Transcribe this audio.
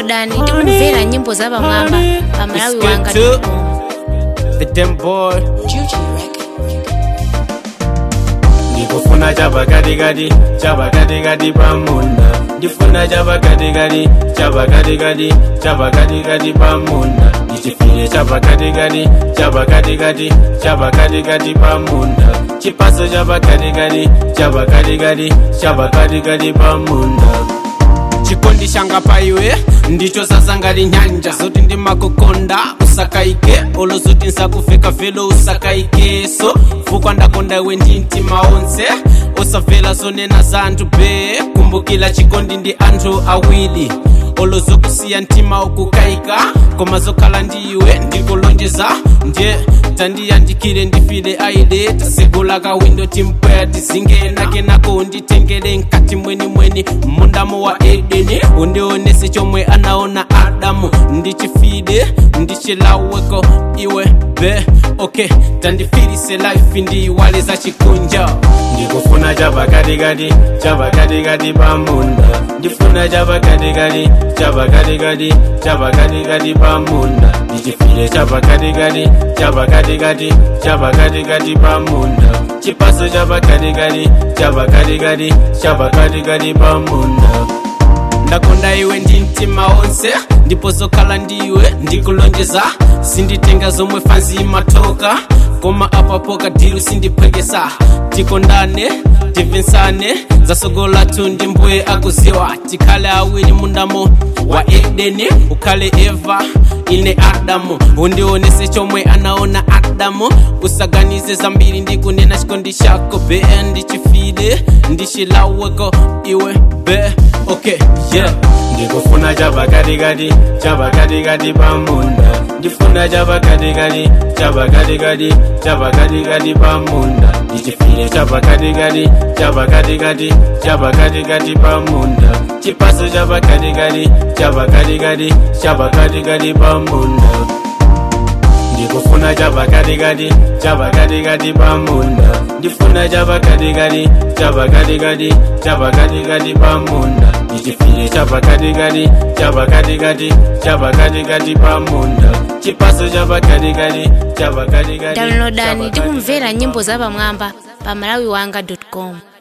downloadani tikumvera nyimbo za pamwamba pa malawi wanga Skate. The damn boy ndikufuna chabakatikati chabakatikati pamunda ndifuna chabakatikati chabakatikati chabakatikati pamunda ndichifire chabakatikati chabakatikati chabakatikati pamunda chipaso chabakatikati chabakatikati chabakatikati pamunda chikondi changa paiwe ndicho sasa ngati nyanja zoti ndimakukonda usakaike olo zoti nsakufeka velo usakaikeso fukwa ndakonda iwe ndi mtima onse usamvera zonena za anthu be kumbukira chikondi ndi anthu awiri olo zokusiya mtima ukukaika koma zokhala ndi iwe ndikulonjeza ndiye tandiyandikire ndifire aile tasegula kawindo timpweya tizinge nakenako unditengere mkati mwenimweni mundamo wa edeni undionese chomwe anaona adamu ndichifide ndichilaweko iwe be okay tandifirise life ndiyiwale za chikunja ndikufuna chabakatikati chabakatikati pamunda ndifuna chabakatikati chabakatikati chabakatikati pamunda ndichifire chabakatikati chabakatikati chabakatikati pamunda chipaso chabakatikati chabakatikati chabakatikati pamunda ndakonda iwe ndi mtima wonse ndipo zokhala ndiwe ndikulonjeza sinditenga zomwe fanzi imatoka koma apapo kadiru sindiphwekesa tikondane timvetsane zasogola tundi mbuye akuziwa tikhale awiri mundamo wa edeni ukhale eva ine adamu undionese chomwe anaona adamu usaganize zambiri ndikunena chikondi chako be ndichifide ndichilaweko iwe be okay yeah ndikufuna chabakatikati chabakatikati pamunda ndifuna chabakatikati chabakatikati chabakatikati pamunda ndichifire chabakatikati chabakatikati chabakatikati pamunda chipaso chabakatikati chabakatikati chabakatikati pamunda ndikufuna chabakatikati chabakatikati pamunda ndifuna chabakatikati chabakatikati chabakatikati pamunda ndichifire chabakatikati chabakatikati chabakatikati pamunda chipaso chabakatikati chabakatikati downloadani chabakatikati tikumvera nyimbo za pamwamba pa malawi wanga com